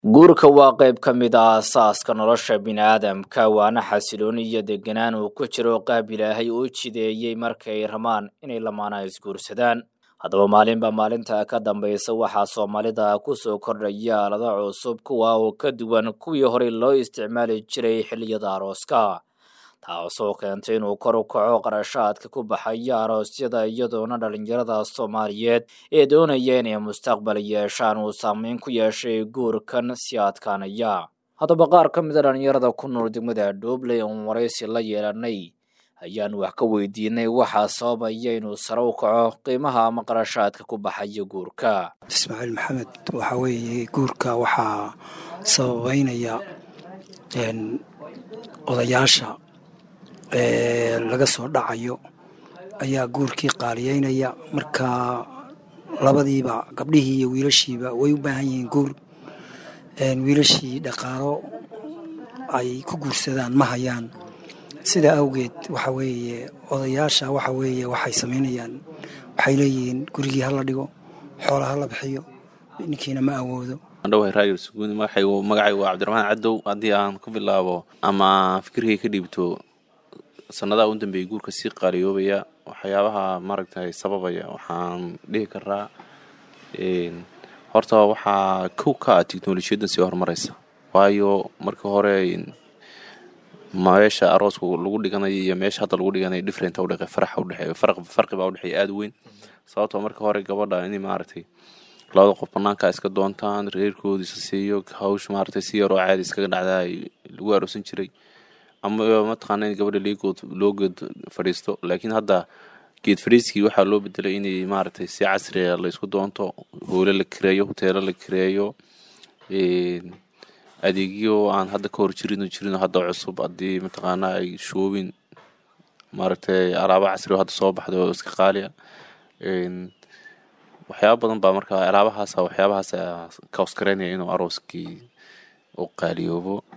guurka waa qayb ka mid ah aasaaska nolosha bini'aadamka waana xasilooni iyo deganaan uu ku jiro qaab ilaahay uu jideeyey markay rabaan inay lamaanaha isguursadaan haddaba maalinba maalinta ka dambaysa waxaa soomaalida ku soo kordhaya aalado cusub kuwa oo ka duwan kuwii horey loo isticmaali jiray xilliyada arooska taasoo keentay inuu kor u kaco qarashaadka ku baxaya aroosyada iyadoona dhalinyarada soomaaliyeed ee doonaya inay mustaqbal yeeshaan uu saameyn ku yeeshay guurkan si adkaanaya haddaba qaar ka mida dhalinyarada ku nool degmada dhuubley oon waraysi la yeelanay ayaan wax ka weydiinay waxaa sababaya inuu sare u kaco qiimaha ama qarashaadka ku baxaya guurka ismaaciil maxamed waxaa weeye guurka waxaa sababeynaya odayaasha laga soo dhacayo ayaa guurkii qaaliyeynaya marka labadiiba gabdhihii iyo wiilashiiba way u baahan yihiin guur wiilashii dhaqaalo ay ku guursadaan ma hayaan sidaa awgeed waxa weeye odayaasha waxa weeye waxay samaynayaan waxay leeyihiin gurigii hala dhigo xoola hala bixiyo ninkiina ma awoodo andhawahay raayir suguuni magacaygu magacaygu waa cabdiraxmaan cadow haddii aan ku bilaabo ama fikirkay ka dhiibto sanadaha u dambeeyay guurka sii qaaliyoobaya waxyaabaha maaragtay sababaya waxaan dhihi karaa horta waxaa kow ka ah teknolojiyaddan sii horumaraysa waayo markii hore meesha arooska lagu dhiganayo iyo meesha hadda lagu dhiganayo different udhe faraxa udhexeeyo farqi baa udhexeeya aada u weyn sababtoo markii hore gabadha in maaragtay labada qof banaanka iska doontaan reerkoodi isa siiyo hawsh maaragtay si yaroo caadi iskaga dhacdaa lagu aroosan jiray ama mataqaana in gabadha leegood loo geed fadhiisto laakiin hadda geed fadhiiskii waxaa loo bedelay inay maaragtay si casriga laysku doonto hoole la kireeyo hoteelo la kireeyo adeegyo aan hadda ka hor jirin jirin hadda cusub haddii mataqaana ay shoobin maaragtay alaabo casri oo hadda soo baxday oo iska qaaliya waxyaaba badan baa marka alaabahaasa waxyaabahaas kaosgareynaya inuu arooskii u qaaliyoobo